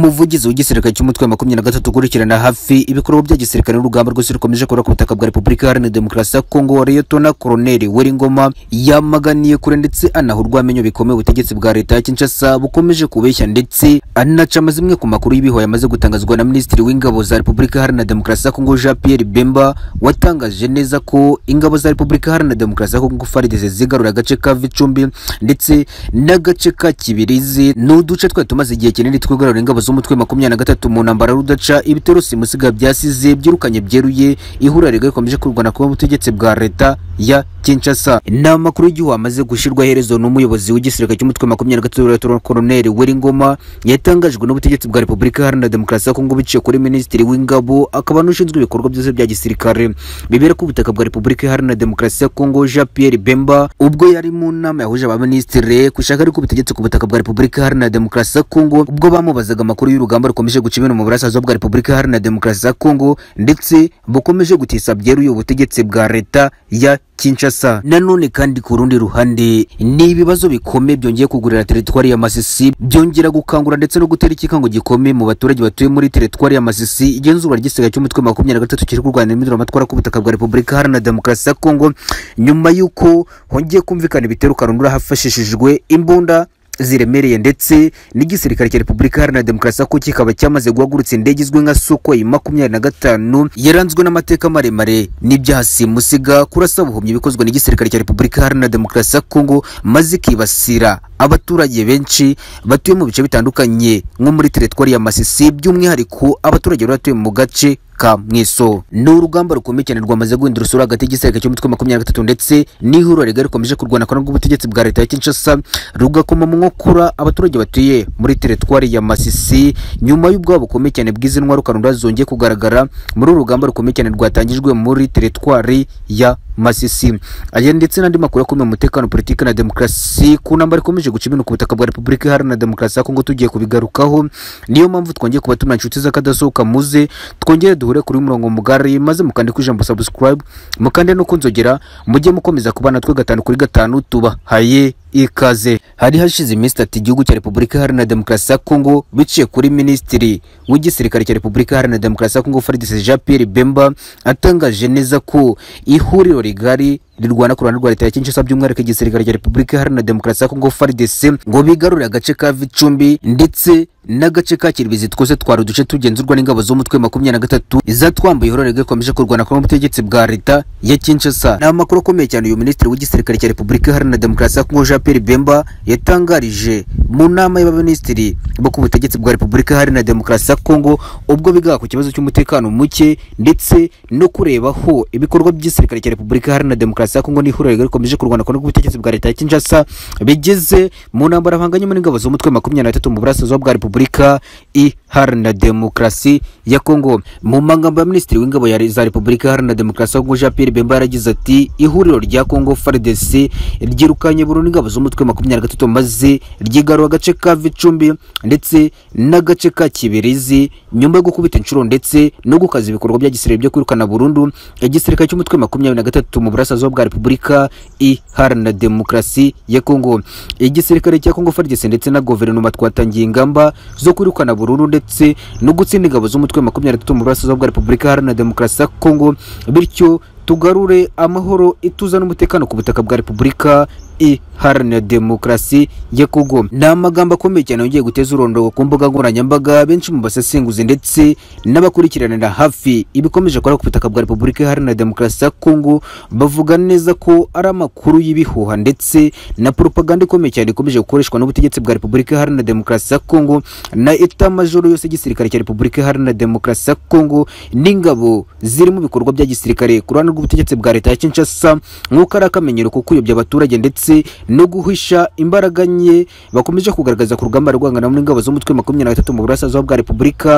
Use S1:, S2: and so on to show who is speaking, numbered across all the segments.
S1: umuvugizi w'igisirikare cy'umutwe wa makumyabiri na gatatu ukurikirana hafi ibikorwa bya gisirikare n'urugamba rwose rukomeje kubura ku butaka bwa repubulika iharanira demokarasi ya kongo liyetona koloneli weringoma yamaganiye kure ndetse anaha urwamenyo bikomeye ubutegetsi bwa leta ya kinshasa bukomeje kubeshya ndetse anaca amazimwe ku makuru y'ibihoye amaze gutangazwa na minisitiri w'ingabo za repubulika iharanira demokarasi ya kongo jean pierre bemba watangaje neza ko ingabo za repubulika iharanira demokarasi ya kongo farideze zigarura agace ka vicumbi ndetse n'agace ka kibirizi ni uduce twari tumaze igihe kinini twigarurira ingabo z'umutwe makumyabiri na gatatu mu ntambara rudaca ibitero simusiga byasize byirukanye byeruye ihuriro rigari rikomeje kurwana kuba ubutegetsi bwa leta ya kinshasa inama makuru y'igihugu amaze gushyirwa iherezo n'umuyobozi w'igisirikare cy'umutwe makumyabiri na gatatu Lt. koloneli weringoma yatangajwe n'ubutegetsi bwa repubulika iharanira demokarasi ya kongo biciye kuri minisitiri w'ingabo akaba n'ushinzwe ibikorwa byose bya gisirikare bibera ku butaka bwa repubulika iharanira demokarasi ya kongo jean pierre bemba ubwo yari mu nama yahuje abaminisitiri ku ishyaka ariko ubutegetsi ku butaka bwa repubulika iharanira demokarasi ya kongo ubwo bamubazaga amakuru y'urugamba rukomeje guca ibintu mu burasirazuba bwa repubulika iharanira demokarasi ya kongo ndetse bukomeje gutisa byeruye ubutegetsi bwa leta ya Kinshasa. Nanone kandi ku rundi ruhande ni ibibazo bikomeye byongeye kugurira teritwari ya Masisi byongera gukangura ndetse no gutera ikikango gikomeye mu baturage batuye muri teritwari ya Masisi. Igenzura ry'isigaye cy'umutwe wa makumyabiri na gatatu kiri kurwanira imibonano amatwara ku butaka bwa Repubulika Iharanira Demokarasi ya Kongo nyuma y'uko hongeye kumvikana ibitero karundura hafashishijwe imbunda ziremereye ndetse n'igisirikare cya repubulika iharanira demokarasi ko kikaba cyamaze guhagurutsa indege izwi nka sukwei makumyabiri na gatanu yaranzwe n'amateka maremare n'ibyaha simusiga kurasa buhumyi bikozwe n'igisirikare cya repubulika iharanira demokarasi ya kongo maze ikibasira abaturage benshi batuye mu bice bitandukanye nko muri teritwari ya masisi by'umwihariko abaturage bari batuye mu gace ka mwiso ni urugamba rukomeye cyane rwamaze guhindura usura hagati y'igisirikare cy'umutwe makumyabiri na gatatu ndetse n'ihuriro rigari rikomeje kurwana kwa rw'ubutegetsi bwa leta ya kinshasa rugakoma mu nkokora abaturage batuye muri teritwari ya masisi nyuma y'ubwoba bukomeye cyane bw'izi ntwaro karunda zongeye kugaragara muri uru rugamba rukomeye cyane rwatangijwe muri teritwari ya masisi aya ndetse n'andi makuru akomeye umutekano politiki na demokarasi ku ntambara ikomeje guca ibintu ku butaka bwa repubulika iharanira demokarasi ya kongo tugiye kubigarukaho niyo mpamvu twongeye kuba tuna inshuti z'akadasohoka muze twongere duhure kuri murongo mugari maze mukande ku ijambo subscribe mukande no kunzogera mujye mukomeza kuba natwe gatanu kuri gatanu tubahaye ikaze hari hashize iminsi itatu igihugu cya repubulika iharanira demokarasi ya kongo biciye kuri minisitiri w'igisirikare cya repubulika iharanira demokarasi ya kongo faridese jean pierre bemba atangaje neza ko ihuriro rigari rirwana ku ruhande rwa leta ya kinshasa by'umwihariko igisirikare cya repubulika iharanira demokarasi ya kongo frdc ngo bigarurire agace ka vicumbi ndetse n'agace ka kiribezi twose twari uduce tugenzurwa n'ingabo z'umutwe makumyabiri na gatatu zatwambuye ihorere rikomeje kurwana kwa ubutegetsi bwa leta ya kinshasa ni amakuru akomeye cyane uyu minisitiri w'igisirikare cya repubulika iharanira demokarasi ya kongo jean pierre bemba yatangarije mu nama y'abaminisitiri bo ku butegetsi bwa repubulika iharanira demokarasi ya kongo ubwo bigaga ku kibazo cy'umutekano muke ndetse no kureba ho ibikorwa by'igisirikare cya repubulika iharanira demokarasi demokarasi ya Kongo n'ihuriro rigari rikomeje kurwana ku rw'ubutegetsi bwa leta ya Kinshasa bigeze mu ntambara bahanganye n'ingabo z'umutwe makumyabiri na gatatu mu burasirazuba bwa Repubulika iharanira demokarasi ya Kongo mu magambo ya Minisitiri w'ingabo za Repubulika iharanira demokarasi ya Kongo Jean Pierre Bemba yaragize ati ihuriro rya Kongo FARDC ryirukanye burundu ingabo z'umutwe makumyabiri na gatatu maze ryigarura agace ka Vicumbi ndetse n'agace ka Kibirizi nyuma yo gukubita inshuro ndetse no gukaza ibikorwa bya gisirikare byo kwirukana burundu igisirikare cy'umutwe makumyabiri na gatatu mu burasirazuba bwa Repubulika iharanira demokarasi ya Kongo. Igisirikare cya Kongo FARDC ndetse na guverinoma twatangiye ingamba zo kwirukana burundu ndetse no gutsinda ingabo z'umutwe makumyabiri na gatatu mu burasirazuba bwa Repubulika iharanira demokarasi ya Kongo, bityo tugarure amahoro ituza n'umutekano ku butaka bwa Repubulika iharanira demokarasi ya Kongo. Ni amagambo akomeye cyane yongeye guteza urondoro ku mbuga nkoranyambaga benshi mu basesenguzi ndetse n'abakurikiranira hafi ibikomeje gukora ku butaka bwa Repubulika iharanira demokarasi ya Kongo bavuga neza ko ari amakuru y'ibihuha ndetse na propaganda ikomeye cyane ikomeje gukoreshwa n'ubutegetsi bwa Repubulika iharanira demokarasi ya Kongo na eta majoro yose y'igisirikare cya Repubulika iharanira demokarasi ya Kongo n'ingabo ziri mu bikorwa bya gisirikare ku ruhande rw'ubutegetsi bwa leta ya Kinshasa nk'uko ari akamenyero ko kuyobya abaturage ndetse ndetse no guhisha imbaraga nke bakomeje kugaragaza ku rugamba rwangana n'ingabo z'umutwe makumyabiri na gatatu mu burasirazuba bwa repubulika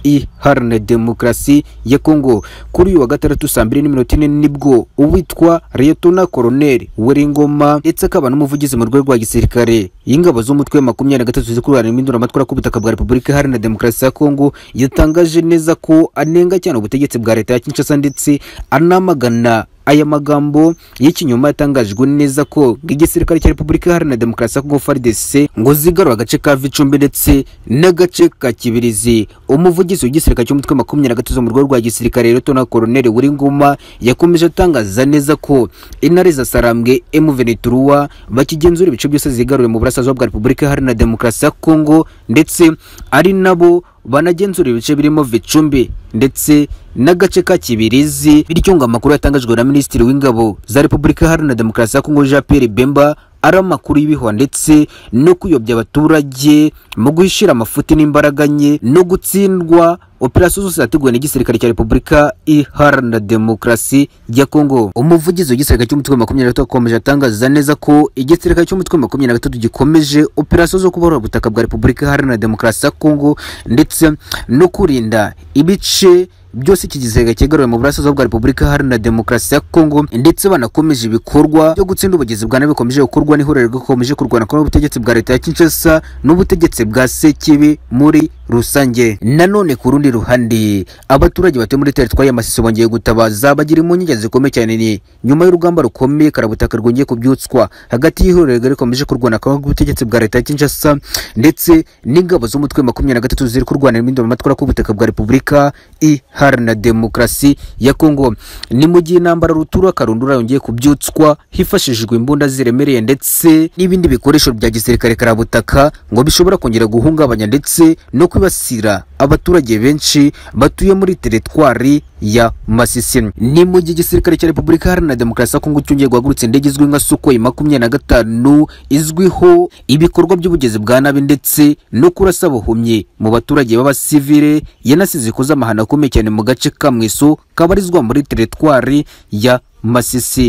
S1: iharanira demokarasi ya kongo kuri uyu wa gatandatu saa mbiri n'iminota ine nibwo uwitwa liyetona koroneli weringoma ndetse akaba n'umuvugizi mu rwego rwa gisirikare y'ingabo z'umutwe wa makumyabiri na gatatu zikururana impinduramatwara ku butaka bwa repubulika iharanira demokarasi ya kongo yatangaje neza ko anenga cyane ubutegetsi bwa leta ya kinshasa ndetse anamagana aya magambo y'ikinyoma yatangajwe neza ko igisirikare cya repubulika iharanira demokarasi ya kongo frdc ngo zigarura agace ka vicumbi ndetse n'agace ka kibirizi umuvugizi w'igisirikare cy'umutwe wa makumyabiri na gatatu zo mu rwego rwa gisirikare rtona koroneli Nguma yakomeje atangaza neza ko intare za sarambwe emuvenituruwa bakigenzura ibice byose zigaruriye mu burasirazuba bwa repubulika iharanira demokarasi ya kongo ndetse ari nabo banagenzura ibice birimo vicumbi ndetse n'agace ka kibirizi bityo ngo amakuru yatangajwe na minisitiri w'ingabo za repubulika iharanira demokarasi ya kongo jean pierre bemba ari amakuru y'ibihwa ndetse no kuyobya abaturage mu guhishira amafuti n'imbaraga nke no gutsindwa operasiyo zose zateguwe n'igisirikare cya repubulika iharanira demokarasi ya kongo umuvugizi w'igisirikare cy'umutwe wa makumyabiri na gatatu akomeje atangaza neza ko igisirikare cy'umutwe wa makumyabiri na gatatu gikomeje operasiyo zo kubohora ubutaka bwa repubulika iharanira demokarasi ya kongo ndetse no kurinda ibice byose iki gisirikare cyegaruwe mu burasirazuba bwa repubulika iharanira demokarasi ya kongo ndetse banakomeje ibikorwa byo gutsinda ubugizi bwa nabi bikomeje gukorwa n'ihuriro rikomeje kurwana ko ubutegetsi bwa leta ya kinshasa n'ubutegetsi bwa sekibi muri rusange nanone ku rundi ruhande abaturage batuye muri teritwari ya masisi bongeye gutabaza bagira impungenge zikomeye cyane ni nyuma y'urugamba rukomeye karabutaka rwongeye kubyutswa hagati y'ihuriro rikomeje kurwana ko ubutegetsi bwa leta ya kinshasa ndetse n'ingabo z'umutwe makumyabiri na gatatu ziri kurwanira impinduramatwara ku butaka bwa repubulika i iharanira demokarasi ya kongo ni mu gihe intambara rutura karundura yongeye kubyutswa hifashishijwe imbunda ziremereye ndetse n'ibindi bikoresho bya gisirikare karabutaka ngo bishobora kongera guhungabanya ndetse no kwibasira abaturage benshi batuye muri teritwari ya masisi ni mu gihe igisirikare cya repubulika iharanira demokarasi ya kongo cyongeye guhagurutsa indege izwi nka sukoyi makumyabiri na gatanu izwiho ibikorwa by'ubugezi bwa nabi ndetse no kurasa buhumye mu baturage b'abasivire yanasize ikoze amahano akomeye cyane mu gace kamweso kabarizwa muri teritwari ya masisi